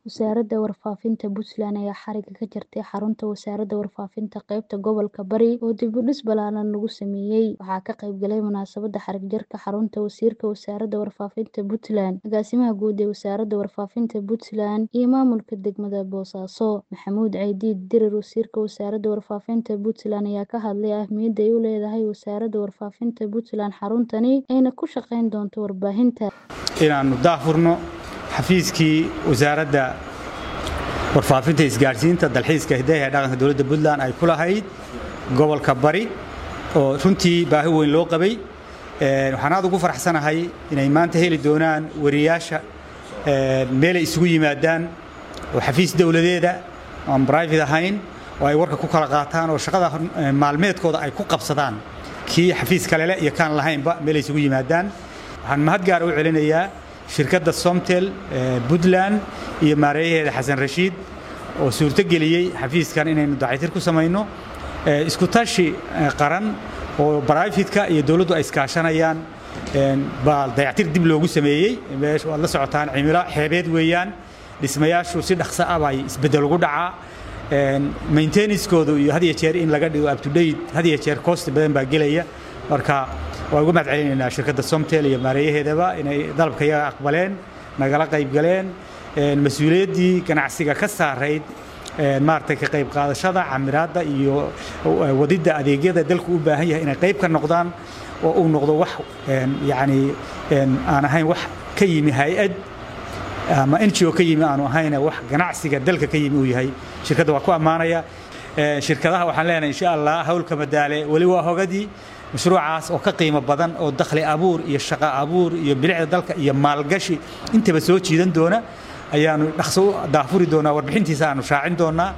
Wasaaradda Warfaafinta Puntland ayaa xariga ka jartay xarunta Wasaaradda Warfaafinta qaybta gobolka Bari oo dib u dhis ballaaran lagu sameeyay. Waxaa ka qayb galay munaasabadda xarig jarka xarunta Wasiirka Wasaaradda Warfaafinta Puntland, Agaasimaha Guud ee Wasaaradda Warfaafinta Puntland, iyo Maamulka Degmada Boosaaso. Maxamuud Caydiid Dirir, Wasiirka Wasaaradda Warfaafinta Puntland, ayaa ka hadlay ahmiyadda ay u leedahay Wasaaradda Warfaafinta Puntland xaruntani ayna ku shaqayn doonto warbaahinta. inaannu daahfurno xafiiskii wasaaradda warfaafinta isgaadhsiinta dalxiiska hidaha ee dhaqanka dowladda puntland ay ku lahayd gobolka bari oo runtii baahi weyn loo qabay waxaan aad ugu faraxsanahay inay maanta heli doonaan wariyaasha meelay isugu yimaadaan oo xafiis dowladeeda aan brivate ahayn oo ay warka ku kala qaataan oo shaqada maalmeedkooda ay ku qabsadaan kii xafiis kalele iyo kaan lahaynba meelay isugu yimaadaan waxaan mahad gaar u celinayaa shirkadda somtel puntland iyo maareeyaheeda xasan rashiid oo suurto geliyey xafiiskan inaynu dacaytir ku samayno isku tashi qaran oo baraafitka iyo dowladdu ay iskaashanayaan baa dayactir dib loogu sameeyey meesha waad la socotaan cimilo xeebeed weeyaan dhismayaashu si dhaqso ah bay isbeddel ugu dhacaa maintenancekoodu iyo had iyo jeer in laga dhigo up to date had iyo jeer cost badan baa gelaya marka waan uga mahad celinaynaa shirkadda somtel iyo maareeyaheedaba inay dalabka iyaga aqbaleen nagala qayb galeen mas-uuliyaddii ganacsiga ka saarayd maaragtay ka qayb qaadashada camiraadda iyo wadidda adeegyada dalku u baahan yahay inay qayb ka noqdaan oo uu noqdo wax yacni aan ahayn wax ka yimi hay-ad ama ngo ka yimi aanu ahayn wax ganacsiga dalka ka yimi uu yahay shirkadda waa ku ammaanaya shirkadaha waxaan leenahay insha allah hawlka madaale weli waa hogadii mashruucaas oo ka qiimo badan oo dakhli abuur iyo shaqo abuur iyo bilicda dalka iyo maalgashi intaba soo jiidan doona ayaanu dhaqso u daafuri doonaa warbixintiisa aanu shaacin doonaa